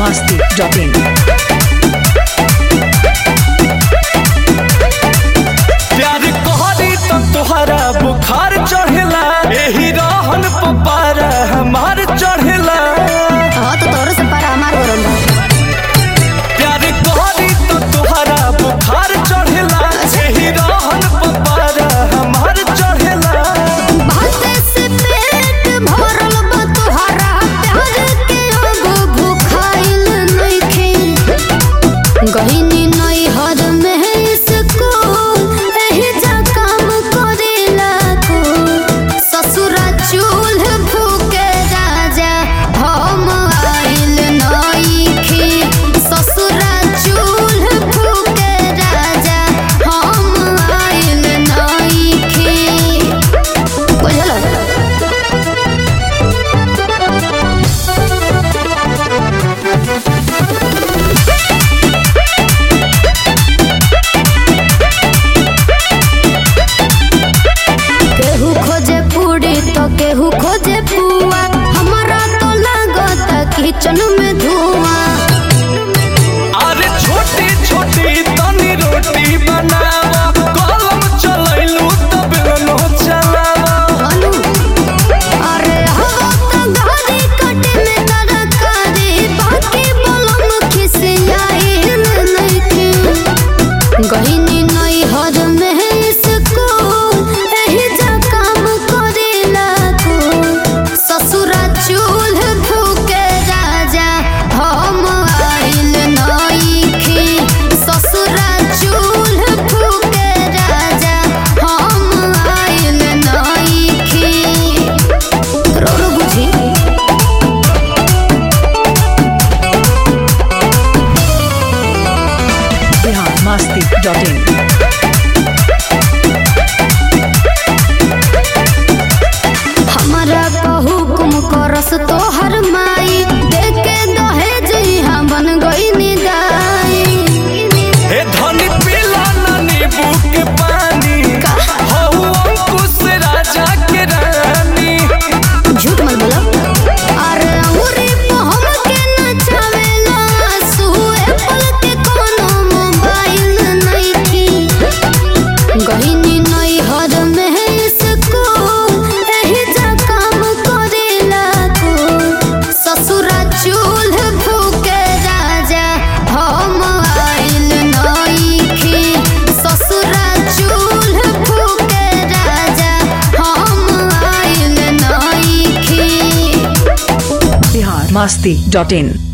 masti.in. प्यार कहरी तो तोहरा बुखार चढ़ेला एही रहन पपारा हमार चढ़ेला हाँ तो तोरो से पारा हमार गरम बा प्यार कहरी तो तोहरा बुखार चढ़ेला एही रहन पपारा हमार चढ़ेला भाते से पेट भरल बा तोहरा प्यार के एगो भूखाइल नइखे गहिनी नई हद में इसको एही जा काम करेला को ससुरा चूल्ह फूके राजा हम आइल नइखे ससुरा चूल्ह फूके राजा हम आइल नइखे बुझल केहू खोजे पूरी तो केहू खोजे पुआ हमारा तो लागत किचन में धुआं अरे छोटी छोटी तनी रोटी बनावा कलम चलैलू तब नो चलावा अनु अरे हवा तो घारी कटे में तरकारी बाकी बलम खिसियाई नइखे गहिनी नई हद में इसको एही जा काम करेला को ससुरा चूल्ह फूके राजा हम आइल नइखे ससुरा चूल्ह फूके राजा हम आइल नइखे रोरो बुझी Bihar masti.in. हमारा हुकुम करस तोहर माई देखे दहेज यहाँ बन गई निदाई हे धनी पीला ना नींबू के पानी हऊ अंकुश राजा के रानी झूठ मत बोलो अरे अंगूरी पे हमके नचावेला सुए पल के कोनो मोबाइल नहीं की गहिनी नई हद में इसको एही जा काम करेला को ससुरा चूल्ह फूके राजा हम आइल नइखे ससुरा चूल्ह फूके राजा हम आइल नइखे Bihar masti.in.